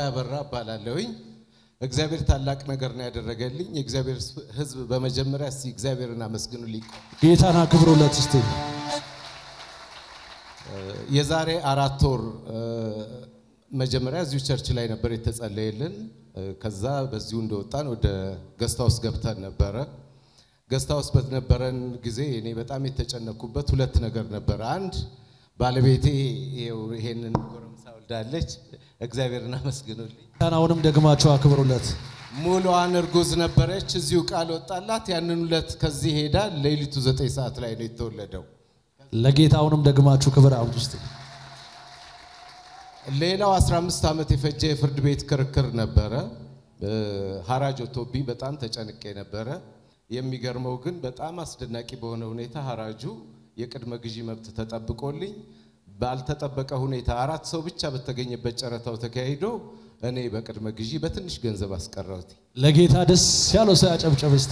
አበራ እባላለሁኝ። እግዚአብሔር ታላቅ ነገር ነው ያደረገልኝ። የእግዚአብሔር ሕዝብ በመጀመሪያ እስቲ እግዚአብሔርን አመስግኑልኝ። ጌታን አክብሩለት እስቲ። የዛሬ አራት ወር መጀመሪያ እዚሁ ቸርች ላይ ነበር የተጸለየልን። ከዛ በዚሁ እንደወጣን ወደ ገስታ ውስጥ ገብተን ነበረ። ገስታ ውስጥ በነበረን ጊዜ እኔ በጣም የተጨነኩበት ሁለት ነገር ነበረ። አንድ ባለቤቴ ይኸው ይሄንን ጎረምሳ ወልዳለች። እግዚአብሔርን አመስግኑልኝ። ጌታን አሁንም ደግማችሁ አክብሩለት። ሙሉዋን እርጉዝ ነበረች። እዚሁ ቃል ወጣላት። ያንን ሁለት ከዚህ ሄዳ ሌሊቱ ዘጠኝ ሰዓት ላይ ነው የተወለደው። ለጌታ አሁንም ደግማችሁ ክብር አውጡ እስቲ። ሌላው 15 ዓመት የፈጀ የፍርድ ቤት ክርክር ነበረ። ሀራጅ ወጥቶብኝ በጣም ተጨንቄ ነበረ። የሚገርመው ግን በጣም አስደናቂ በሆነ ሁኔታ ሀራጁ የቅድመ ግዢ መብት ተጠብቆልኝ ባልተጠበቀ ሁኔታ አራት ሰው ብቻ በተገኘበት ጨረታው ተካሂዶ እኔ በቅድመ ግዢ በትንሽ ገንዘብ አስቀረሁት። ለጌታ ደስ ያለው ሰው ያጨብጨብ እስቲ።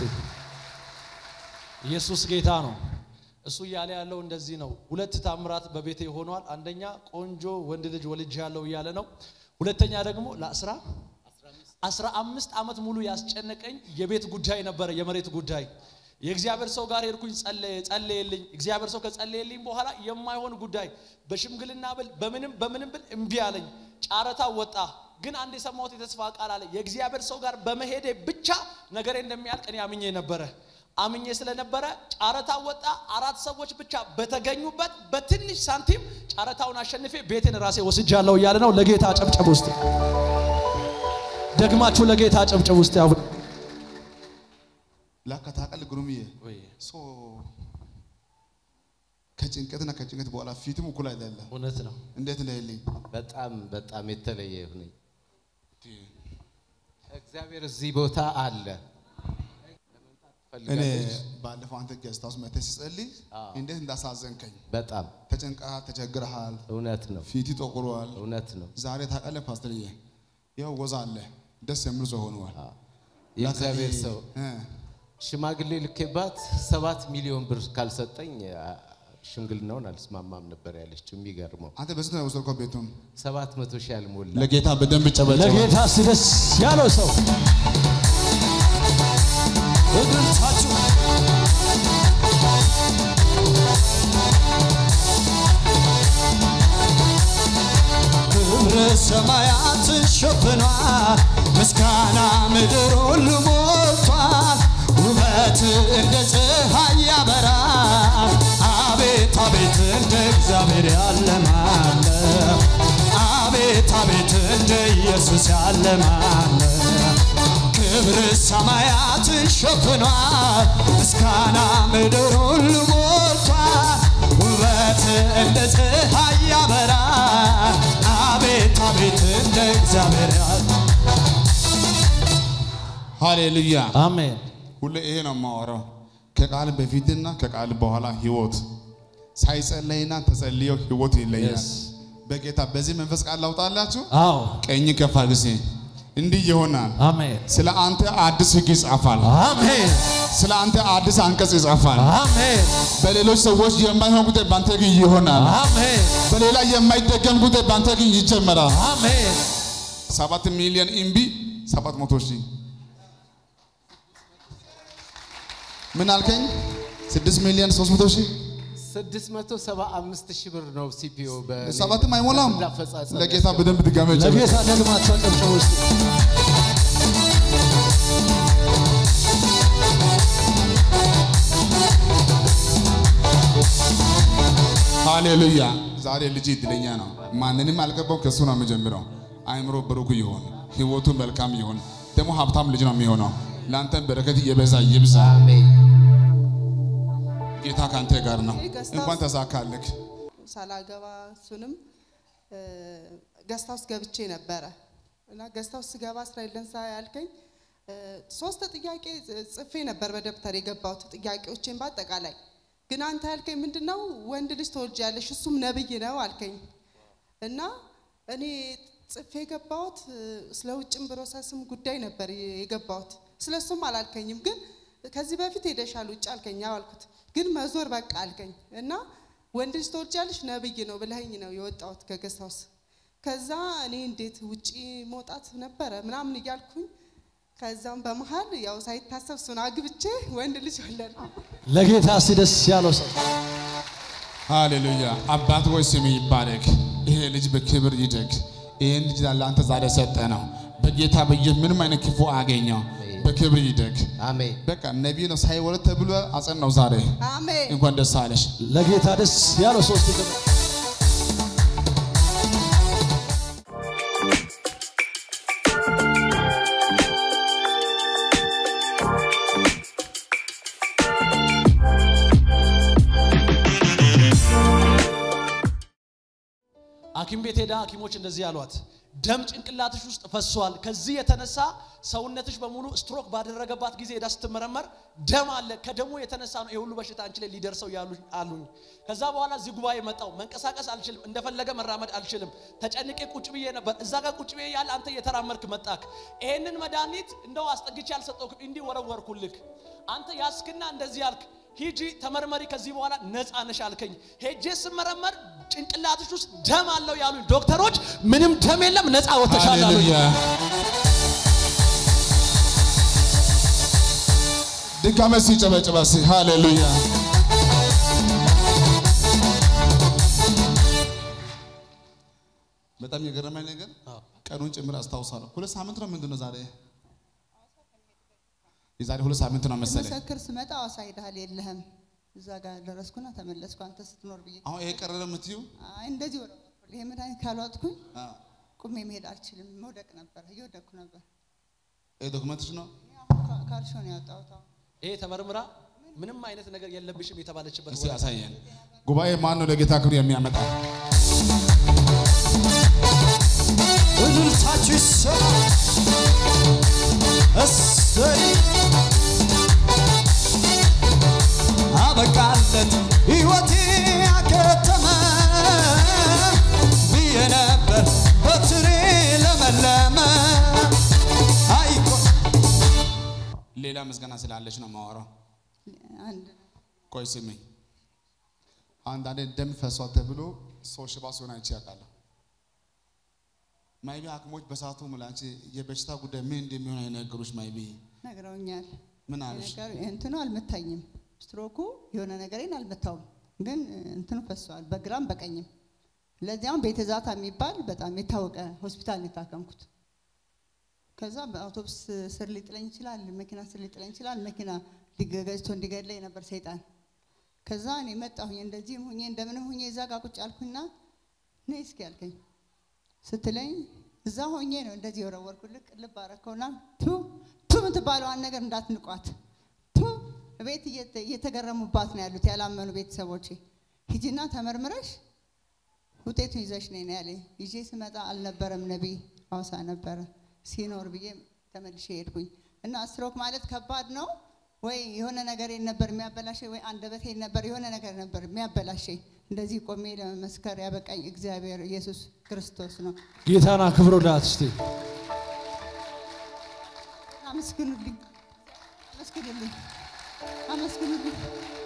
ኢየሱስ ጌታ ነው። እሱ እያለ ያለው እንደዚህ ነው። ሁለት ታምራት በቤቴ ሆኗል። አንደኛ ቆንጆ ወንድ ልጅ ወልጅ ያለው እያለ ነው። ሁለተኛ ደግሞ ለአስራ አስራ አምስት ዓመት ሙሉ ያስጨነቀኝ የቤት ጉዳይ ነበረ፣ የመሬት ጉዳይ። የእግዚአብሔር ሰው ጋር ሄድኩኝ፣ ጸለየልኝ። እግዚአብሔር ሰው ከጸለየልኝ በኋላ የማይሆን ጉዳይ በሽምግልና ብል በምንም በምንም ብል እምቢ አለኝ። ጨረታ ወጣ። ግን አንድ የሰማሁት የተስፋ ቃል አለ። የእግዚአብሔር ሰው ጋር በመሄዴ ብቻ ነገሬ እንደሚያልቅ እኔ አምኜ ነበረ አምኜ ስለነበረ ጨረታ ወጣ። አራት ሰዎች ብቻ በተገኙበት በትንሽ ሳንቲም ጨረታውን አሸንፌ ቤቴን ራሴ ወስጃለሁ እያለ ነው። ለጌታ ጨብጨብ ውስጥ ደግማችሁ ለጌታ ጨብጨብ ውስጥ አሁን ላካ ታውቃለህ ግሩምዬ ሶ ከጭንቀትና ከጭንቀት በኋላ ፊትም እኩል አይደለም። እውነት ነው። እንዴት ነህልኝ? በጣም በጣም የተለየ ይሁነኝ። እግዚአብሔር እዚህ ቦታ አለ። እኔ ባለፈው አንተ ገዝታ ውስጥ መተህ ሲጸልይ እንዴት እንዳሳዘንከኝ በጣም ተጨንቀሃል፣ ተቸግረሃል፣ እውነት ነው፣ ፊት ጠቁሯል። እውነት ነው። ዛሬ ታውቃለህ ፓስተርዬ፣ ያው ወዛ አለ ደስ የሚል ሰው ሆነዋል። የእግዚአብሔር ሰው እ ሽማግሌ ልኬባት ሰባት ሚሊዮን ብር ካልሰጠኝ አ- ሽምግልናውን አልስማማም ነበር ያለችው። የሚገርመው አንተ በስንት ነው የወሰድከው ቤቱን? ሰባት መቶ ሺህ ያልሞላ ለጌታ በደንብ ጨበጨበ። ለጌታ እስቲ ደስ ያለው ሰው እግርታችሁ ክብረ ሰማያትን ሸፍኗል፣ ምስጋና ምድር ሁሉ ሞልቷል። ውበት እንደ ፀሐይ ያበራል። አቤት አቤት እንደ እግዚአብሔር ያለ ማን ነው? አቤት አቤት እንደ ኢየሱስ ያለ ማን ነው? ክብር ሰማያትን ሸፍኗል፣ ምስጋና ምድር ሁሉ ሞልቷል። ውበት እንደ ፀሐይ ያበራል። አቤት አቤት እንደ እግዚአብሔር ያለ ሃሌሉያ። አሜን። ሁሌ ይሄ ነው የማወራው። ከቃል በፊትና ከቃል በኋላ ህይወት ሳይጸለይና ተጸልየው ህይወት ይለያል። Yes. በጌታ በዚህ መንፈስ ቃል ላውጣላችሁ። አዎ ቀኝ ከፍ አድርጊ። እንዲህ ይሆናል። አሜን ስለ አንተ አዲስ ህግ ይጻፋል። አሜን ስለ አንተ አዲስ አንቀጽ ይጻፋል። አሜን በሌሎች ሰዎች የማይሆን ጉዳይ በአንተ ግን ይሆናል። አሜን በሌላ የማይደገም ጉዳይ በአንተ ግን ይጀመራል። አሜን ሰባት ሚሊዮን ኢምቢ ሰባት መቶ ሺህ ምን አልከኝ? ስድስት ሚሊዮን ሶስት መቶ ሺህ ስድስት መቶ ሰባ አምስት ሺህ ብር ነው ሲፒኦ ሰባትም አይሞላም። አፈጻጸም ለጌታ በደንብ ድጋሜ ጨበጭ። ለጌታ ደግማችሁ አጨብጭቡ እስቲ። ሃሌሉያ። ዛሬ ልጅ እድለኛ ነው። ማንንም አልገባው ከሱ ነው የሚጀምረው። አይምሮ ብሩክ ይሁን፣ ህይወቱ መልካም ይሁን። ደግሞ ሀብታም ልጅ ነው የሚሆነው። ለአንተም በረከት እየበዛ ይብዛ። አሜን። ጌታ ከአንተ ጋር ነው። ገዝታ እንኳን ውስጥ- ተሳካልክ። ሳላገባ እሱንም ገስታ ውስጥ ገብቼ ነበረ እና ገስታ ውስጥ ስገባ እስራኤል ደንሳ ያልከኝ እ፣ ሶስት ጥያቄ ጽፌ ነበር በደብተር የገባሁት ጥያቄዎቼን በአጠቃላይ ግን አንተ ያልከኝ ምንድን ነው ወንድ ልጅ ትወልጃለሽ እሱም ነብይ ነው አልከኝ እና እኔ ጽፌ የገባሁት እ፣ ስለ ውጭም ፕሮሰስም ጉዳይ ነበር የገባሁት ስለ እሱም አላልከኝም ግን ከዚህ በፊት ሄደሻል ውጭ አልከኝ አዎ አልኩት ግን መዞር በቃ አልከኝ እና ወንድ ልጅ ትወልጃለሽ ነብይ ነው ብለኸኝ ነው የወጣሁት ከገስት ሃውስ ከዛ እኔ እንዴት ውጪ መውጣት ነበረ ምናምን እያልኩኝ ከዛም በመሀል ያው ሳይታሰብ እሱን አግብቼ ወንድ ልጅ ወለድኩ። ለጌታ እስቲ ደስ ያለው ሰው ሃሌሉያ አባት ሆይ ስም ይባረክ። ይሄ ልጅ በክብር ይደግ። ይህን ልጅ ለአንተ ዛሬ ሰጠ ነው። በጌታ በየ ምንም አይነት ክፉ አገኘው በክብር ይደግ። አሜን። በቃ ነቢይ ነው ሳይወለድ ተብሎ አጸን ነው ዛሬ። አሜን። እንኳን ደስ አለሽ። ለጌታ ደስ ያለው ሶስት ይዘ ሐኪም ቤት ሄዳ ሐኪሞች እንደዚህ ያሏት ደም ጭንቅላትሽ ውስጥ ፈሷል። ከዚህ የተነሳ ሰውነትሽ በሙሉ ስትሮክ ባደረገባት ጊዜ ሄዳ ስትመረመር ደም አለ። ከደሙ የተነሳ ነው የሁሉ በሽታ አንቺ ላይ ሊደርሰው ያሉ አሉኝ። ከዛ በኋላ እዚህ ጉባኤ መጣው። መንቀሳቀስ አልችልም፣ እንደፈለገ መራመድ አልችልም። ተጨንቄ ቁጭ ብዬ ነበር። እዛ ጋር ቁጭ ብዬ ያለ አንተ እየተራመድክ መጣክ። ይሄንን መድኃኒት እንደው አስጠግቼ አልሰጠውክም፣ እንዲህ ወረወርኩልክ። አንተ ያስክና እንደዚህ ያልክ ሂጂ ተመርመሪ፣ ከዚህ በኋላ ነፃ ነሽ አልከኝ። ሄጄ ስመረመር ጭንቅላትሽ ውስጥ ደም አለው ያሉኝ ዶክተሮች፣ ምንም ደም የለም ነፃ ወተሻል አሉኝ። ሃሌሉያ ድጋሜ ሲጨበጭባ ሲ ሃሌሉያ በጣም የገረመኝ ነገር ቀኑን ጭምር አስታውሳለሁ። ሁለት ሳምንት ነው ምንድን ነው ዛሬ? የዛሬ ሁለት ሳምንት ነው መሰለኝ። መሰክር ስመጣ አዋሳ ሄደሃል የለህም። እዛ ጋር ደረስኩና ተመለስኩ። አንተ ስትኖር ብዬ አሁን ይሄ ቀረረ የምትዩ አይ እንደዚህ ወደ ይሄ መድኃኒት ካልዋጥኩኝ ቁሜ መሄድ አልችልም። መውደቅ ነበር፣ እየወደቅኩ ነበር። ይሄ ዶክመንትሽ ነው። አሁን ካ- ካልሾ ነው ያወጣሁት። አሁን ይሄ ተመርምራ ምንም አይነት ነገር የለብሽም የተባለችበት እስቲ ወቅት ያሳየን። ጉባኤ ማን ነው ለጌታ ክብር የሚያመጣ? እልልታችሁ ይሰማ። እሰይ አበቃለት ሕይወቴ አከተመ ብዬ ነበር በትሬ ለመለመ አይቆ ሌላ ምስጋና ስላለች ነው የማወራው። አንድ ቆይ ስሚኝ። አንዳንዴ ደም ፈሷል ተብሎ ሰው ሽባ ሲሆን አይቼ ያውቃለሁ። ማይቢ ሐኪሞች በሰዓቱ ሙላንቺ የበሽታ ጉዳይ ምን እንደሚሆን አይነገሩሽ። ማይቢ ነግረውኛል። ምን አሉሽ? ነገር እንትኑ አልመታኝም። ስትሮኩ የሆነ ነገሬን አልመታውም፣ ግን እንትኑ ፈሰዋል በግራም በቀኝም። ለዚያም ቤተ ዛታ የሚባል በጣም የታወቀ ሆስፒታል ነው የታከምኩት። ከዛ በአውቶቡስ ስር ሊጥለኝ ይችላል፣ መኪና ስር ሊጥለኝ ይችላል። መኪና ሊገ- ገጭቶ እንዲገድለኝ ነበር ሰይጣን። ከዛ እኔ መጣሁኝ እንደዚህም ሁኜ እንደምንም ሁኜ እዛ ጋር ቁጭ አልኩና ነይ እስኪ ያልከኝ ስትለኝ እዛ ሆኜ ነው እንደዚህ የወረወርኩልህ ልብ አረከውና ቱ ቱ የምትባለዋን ነገር እንዳትንቋት ቱ ቤት እየተ- እየተገረሙባት ነው ያሉት ያላመኑ ቤተሰቦቼ። ሂጂና ተመርምረሽ ውጤቱን ይዘሽ ነይ ነው ያለኝ። ይዤ ስመጣ አልነበረም ነቢይ ሐዋሳ ነበረ ሲኖር ብዬ ተመልሼ ሄድኩኝ እና ስትሮክ ማለት ከባድ ነው ወይ የሆነ ነገር ነበር የሚያበላሸኝ ወይ አንደበቴ ነበር የሆነ ነገር ነበር የሚያበላሸኝ። እንደዚህ ቆሜ ለመመስከር ያበቃኝ እግዚአብሔር ኢየሱስ ክርስቶስ ነው። ጌታን አክብሩላት እስቲ። አመስግኑልኝ፣ አመስግኑልኝ፣ አመስግኑልኝ።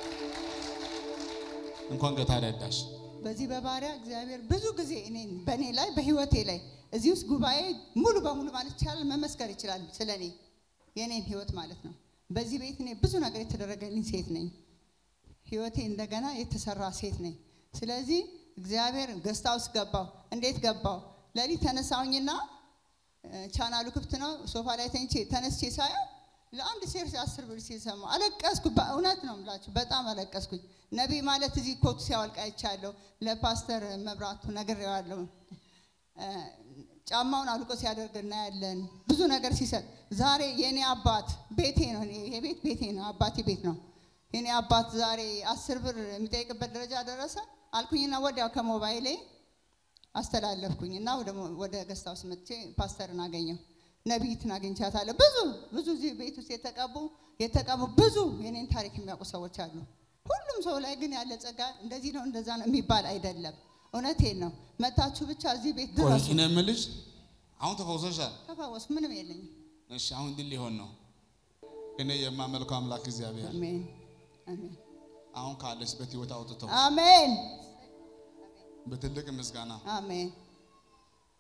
እንኳን ጌታ ረዳሽ። በዚህ በባሪያ እግዚአብሔር ብዙ ጊዜ እኔን በእኔ ላይ በህይወቴ ላይ እዚህ ውስጥ ጉባኤ ሙሉ በሙሉ ማለት ይቻላል መመስከር ይችላል ስለ እኔ የእኔን ህይወት ማለት ነው። በዚህ ቤት እኔ ብዙ ነገር የተደረገልኝ ሴት ነኝ። ህይወቴ እንደገና የተሰራ ሴት ነኝ። ስለዚህ እግዚአብሔር ገስታ ውስጥ ገባው። እንዴት ገባው? ለሊት ተነሳሁኝና እ፣ ቻናሉ ክፍት ነው። ሶፋ ላይ ተኝቼ ተነስቼ ሳየው ለአንድ ሴር አስር ብር ሲሰማ አለቀስኩ። በእውነት ነው የምላችሁ በጣም አለቀስኩኝ። ነቢይ ማለት እዚህ ኮቱ ሲያወልቅ አይቻለሁ። ለፓስተር መብራቱ ነግሬዋለሁ። እ፣ ጫማውን አልቆ ሲያደርግ እናያለን። ብዙ ነገር ሲሰጥ ዛሬ የኔ አባት ቤቴ ነው። እኔ ይሄ ቤት ቤቴ ነው፣ አባቴ ቤት ነው። የኔ አባት ዛሬ አስር ብር የሚጠይቅበት ደረጃ ደረሰ አልኩኝና ወዲያው ከሞባይሌ አስተላለፍኩኝ እና ወደ ሞ- ወደ ገስታ ውስጥ መጥቼ ፓስተርን አገኘው። ነቢይትን አግኝቻታለሁ። ብዙ ብዙ እዚህ ቤት ውስጥ የተቀቡ የተቀቡ ብዙ የኔን ታሪክ የሚያውቁ ሰዎች አሉ። ሁሉም ሰው ላይ ግን ያለ ጸጋ እንደዚህ ነው እንደዛ ነው የሚባል አይደለም። እውነቴን ነው። መታችሁ ብቻ እዚህ ቤት ቆይ ድረሱ። እኔ የምልሽ አሁን ተፈውሰሻል። ተፈወስኩ። ምንም የለኝም። እሺ አሁን እንዲህ ሊሆን ነው። እኔ የማመልከው አምላክ እግዚአብሔር አሜን አሜን አሁን ካለሽበት ህይወት አውጥቶ አሜን በትልቅ ምስጋና አሜን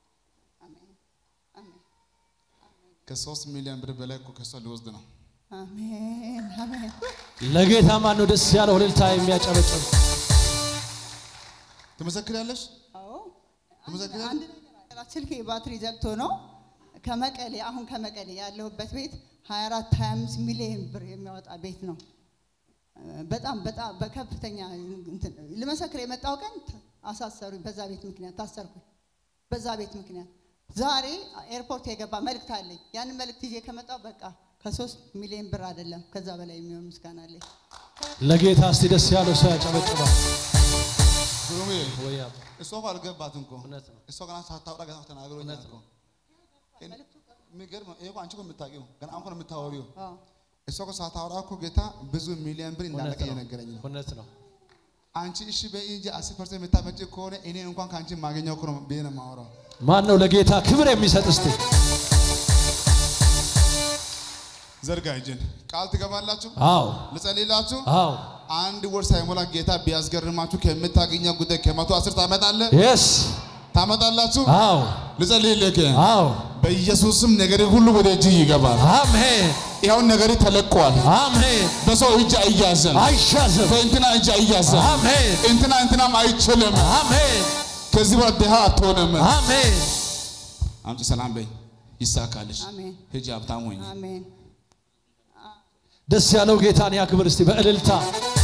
ከሶስት ሚሊዮን ብር በላይ እኮ ከሷ ሊወስድ ነው። አሜን አሜን። ለጌታ ማን ነው ደስ ያለው እልልታ የሚያጨበጭብ? ትመሰክሪያለሽ? አዎ ትመሰክሪያለሽ? አንድ ነገር አለ። ስልኬ ባትሪ ዘግቶ ነው ከመቀሌ አሁን ከመቀሌ ያለሁበት ቤት 24 25 ሚሊዮን ብር የሚያወጣ ቤት ነው። በጣም በጣም በከፍተኛ እንትን ልመሰክር የመጣው ቀን አሳሰሩኝ። በዛ ቤት ምክንያት ታሰርኩኝ። በዛ ቤት ምክንያት ዛሬ ኤርፖርት የገባ መልእክት አለኝ። ያንን መልእክት ይዤ ከመጣው በቃ ከሶስት ሚሊዮን ብር አይደለም ከዛ በላይ የሚሆን ምስጋና አለኝ። ለጌታ እስቲ ደስ ያለው ሰው ያጨበጭባል። ግሩሜ ወይ አባ፣ እሷ እኮ አልገባትም እኮ እውነት ነው። እሷ ገና ሳታወራ ገና ተናግሮኛል እኮ የሚገርም ነው። ይሄ እኮ አንቺ እኮ የምታውቂው ገና አሁን እኮ ነው የምታወሪው። አዎ እሷ እኮ ሳታወራ እኮ ጌታ ብዙ ሚሊዮን ብር እውነት እንዳለቀ ነው። እየነገረኝ ነው። እውነት ነው። አንቺ እሺ በይ እንጂ አስር ፐርሰንት የምታመጪ ከሆነ እኔ እንኳን ከአንቺ የማገኘው እኮ ነው ብዬ ነው የማወራው። ማን ነው ለጌታ ክብር የሚሰጥ? እስቲ ዘርጋ እጅን ቃል ትገባላችሁ። አዎ ልጸልይላችሁ። አዎ አንድ ወር ሳይሞላ ጌታ ቢያስገርማችሁ ከምታገኘው ጉዳይ ከመቶ አስር ታመጣለህ የስ ታመጣላችሁ። አዎ ልጸልይልህ አዎ በኢየሱስም ነገር ሁሉ ወደ እጅ ይገባል። አሜን ይኸውን ነገር ተለቋል። አሜን። በሰው እጅ አይያዝም። አይሻዝም። በእንትና እጅ አይያዝም። አሜን እንትና እንትናም አይችልም። አሜን ከዚህ በኋላ ድሃ አትሆንም። አሜን። አምጪ ሰላም በይ ይሳካልሽ። አሜን ሂጂ ሀብታም ሆኝ አሜን ደስ ያለው ጌታን ያክብር እስቲ በእልልታ